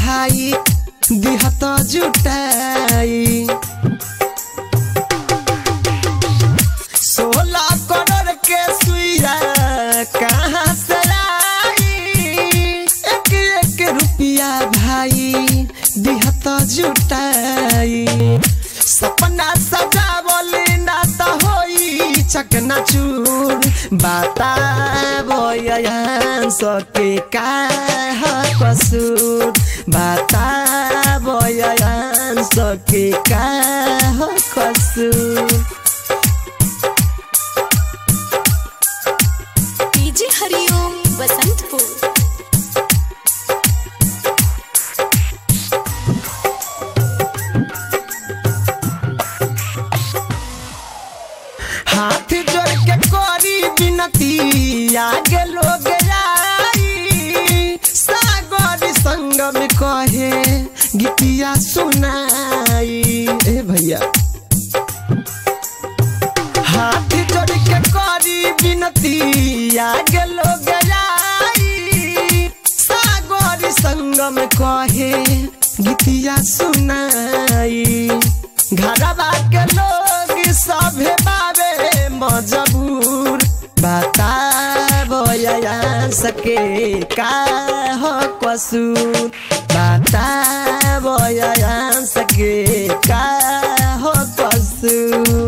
भाई दिहत जुटाई सोलह करोड़ के सुइया कहाँ से आई एक एक रुपया भाई दिहत जुटाई सपना सजावल ना त होई चकना चूर बाता बयान सके का ह कसूर बाता बयान सके का ह कसूर डीजे हरिओम बसंतपुर हाथ जोड़ के कोरी बिनती आगे लोग आई सागर संग में कहे गीतिया सुनाई ए भैया हाथ जोड़ के कोरी बिनती आगे लोग आई सागर संग में कहे गीतिया सुनाई घरवा के लोग सभे बाबे मजबूर बता बया सके का हो कसूर बता बया सके का हो कसूर